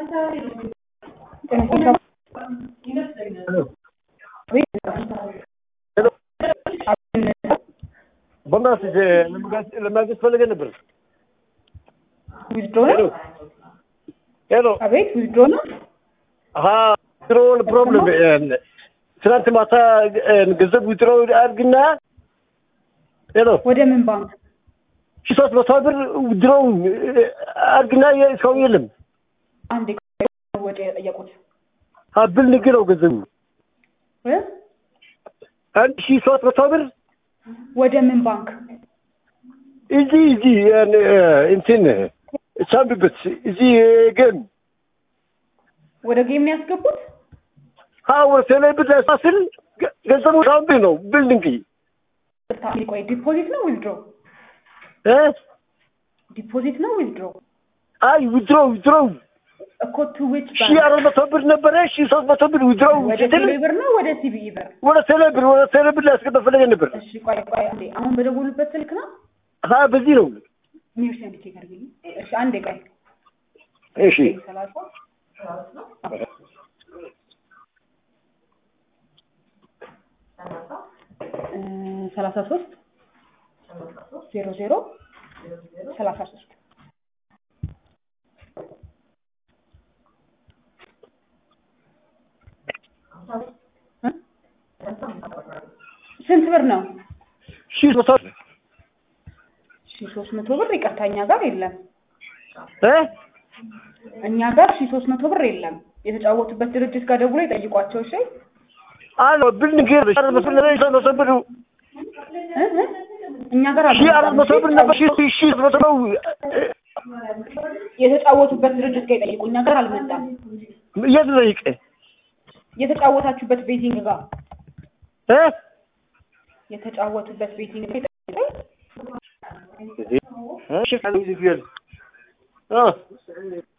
በእናትህ ለማግኘት ፈልገህ ነበር። ዊዝድሮ ነው? ሄሎ አቤት ዊዝድሮ ነው? አሀ ዊዝድሮውን ፕሮብለም ትናንት ማታ ገንዘብ ዊዝድሮ አድርግና ሄሎ ወደ ምን ባንክ? ሺህ ሦስት መቶ ብር ዊዝድሮ አድርግና ሰው የለም። አንዴ ወጪ የጠየቁት ብል ንግ ነው ገንዘቡ እ? አንድ ሺህ ሦስት መቶ ብር ወደ ምን ባንክ? እዚህ እዚህ እንትን ሳምብበት እዚህ ግን ወደ ጌም ነው ያስገቡት? አዎ ቴሌብር ላይ ሳስል ገንዘቡ ሳምብ ነው ብል ንግ ቆይ ዲፖዚት ነው ዊዝድሮ? እ ዲፖዚት ነው ዊዝድሮ? አይ ዊዝድሮ ዊዝድሮ እኮ ቱ ዊች ሺህ ባንክ? አራት መቶ ብር ነበረ ሺህ ሦስት መቶ ብር ዊዝድሮ ወደ ስትል ቴሌ ብር ነው ወደ ሲቢኢ ብር? ወደ ቴሌብር ወደ ቴሌብር ላይ ያስገባ ፈለገ ነበር። እሺ ቆይ ቆይ አንዴ አሁን በደወሉበት ስልክ ነው? ሀ በዚህ ነው። ሚውስ አንድ ቼክ አድርግልኝ። እሺ አንዴ ቆይ እሺ ሰላሳ እ ሰላሳ ሶስት ዜሮ ዜሮ ሰላሳ ሶስት እ? ስንት ብር ነው? ሺህ መቶ ሺ ሶስት መቶ ብር ይቅርታ፣ እኛ ጋር የለም። እ እኛ ጋር ሺ ሶስት መቶ ብር የለም። የተጫወቱበት ድርጅት ጋር ደውሎ ይጠይቋቸው። እሺ አሎ ብል ንግ ሺህ አራት መቶ ብር ሺህ ሦስት መቶ ብር እ እ? እኛ ጋር ሺህ አራት መቶ ብር ነበር ሺህ ሺህ ሦስት መቶ ነው የተጫወቱበት ድርጅት ጋር ይጠይቁ። እኛ ጋር አልመጣም። የት ጠይቅ የተጫወታችሁበት ቤቲንግ ጋር እ የተጫወቱበት ቤቲንግ ጋር ይጠይቁ። እሺ